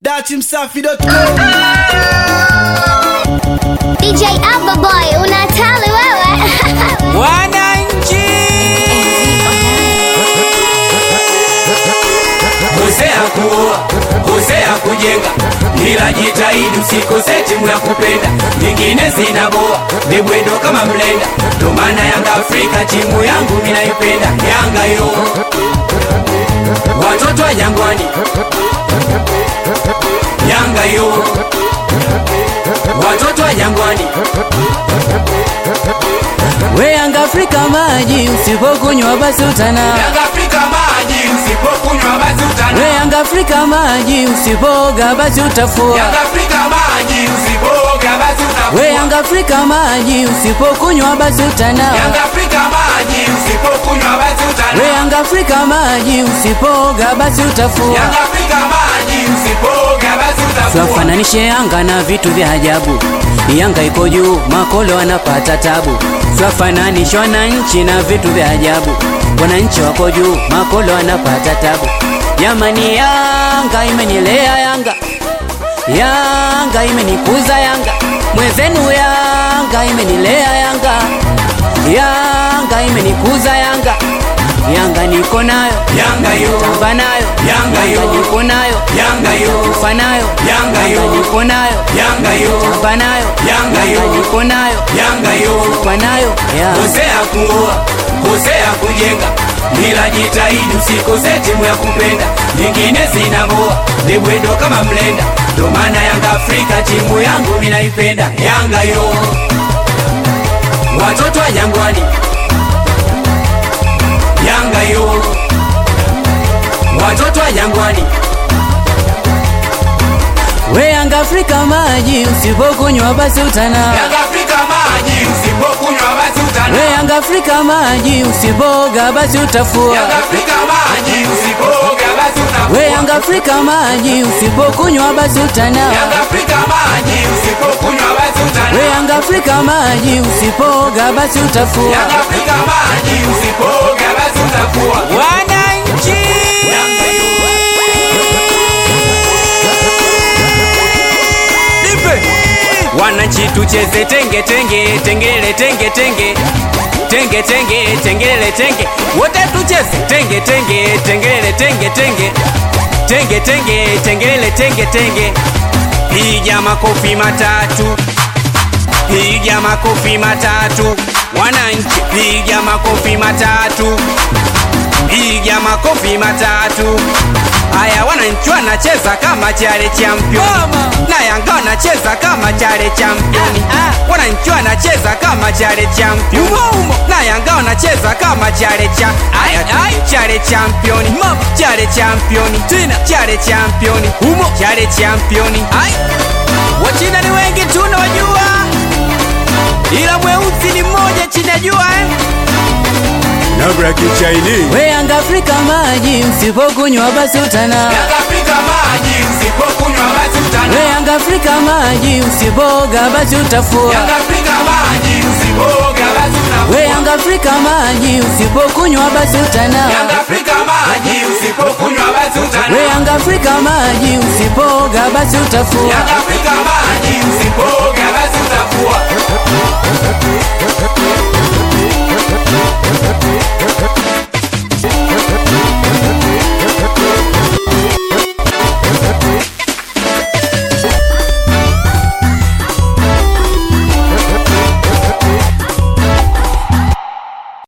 datimsafi.com DJ Abba Boy, unatali wewe. Wananchi, Kosea kuoa, kosea kujenga, ila jitahidi usikose timu ya kupenda. Nyingine zinaboa, ni bwendo kama mlenda, ndo maana Yanga Afrika timu yangu minaipenda. Yanga yo, watoto wa Jangwani, Yanga yo, watoto wa Jangwani. we Yanga Afrika maji, usipokunywa basi utana. Yanga Afrika maji, usipokunywa basi utana. We Yanga Afrika maji, usipoga basi utafua. Yanga Afrika maji, usipoga basi utafua. We Yanga Afrika maji, usipokunywa basi utana. Yanga Afrika maji, usipokunywa basi utana. We Yanga Afrika maji, usipoga basi utafua. Yanga Afrika maji, usipoga basi utafua. Swafananishe Yanga na vitu vya ajabu. Yanga iko juu, makolo wanapata tabu. Swafananishe wananchi na vitu vya ajabu. Wananchi wako juu, makolo wanapata tabu. Jamani, Yanga imenilea Yanga, Yanga imenikuza Yanga, mwenzenu Yanga imenilea Yanga, Yanga imenikuza Yanga, Yanga niko nayo, Yanga yo, tamba nayo, Yanga yo. niko nayo, Yanga yo, kufa nayo, Yanga yo. niko nayo, Yanga yo, tamba nayo, Yanga yo. niko nayo, Yanga yo. kufa nayo, Yanga. Kosea kuoa, kosea kujenga, ila jitahidi usikose timu ya kupenda. Nyingine zinaboa, ni bwendo kama mlenda, ndo maana Yanga Afrika timu yangu minaipenda. Yanga yo, watoto wa Jangwani, Yanga yo, watoto wa Jangwani, We Yanga Afrika maji, usipokunywa basi utana. Yanga Afrika maji, usipokunywa basi utana. We Yanga Afrika maji, usipoga basi utafua. Yanga Afrika maji, usipoga basi utafua. We Yanga Afrika maji, usipokunywa basi utana. Yanga Afrika maji, usipokunywa basi utana. We Yanga Afrika maji, usipoga basi utafua. Yanga Afrika maji, usipoga basi utafua. Wananchi, Yanga yo, wananchi tucheze tenge tenge tengele tenge tenge tenge tenge tengele tenge wote tucheze tenge tenge tengele tenge tenge tenge tenge tengele tenge tenge piga makofi matatu piga makofi matatu wananchi piga makofi matatu piga makofi matatu haya wananchi wanacheza kama chale champion na yanga wanacheza kama chale champion wananchi wanacheza kama chale champion na yanga wanacheza kama chale cha aya chale champion chale champion tena chale champion humo chale champion wachina ni wengi tunawajua ila mweusi ni mmoja chinajua eh? labda kichaini We Yanga Afrika maji, usipokunywa basi utana. Yanga Afrika maji, usipokunywa basi utana. We Yanga Afrika maji, usipoga basi utafua. Yanga Afrika maji, usipoga basi utafua. We Yanga Afrika maji, usipokunywa basi utana. Yanga Afrika maji, usipokunywa basi utana. We Yanga Afrika maji, usipoga basi utafua. Yanga Afrika maji, usipoga basi utafua.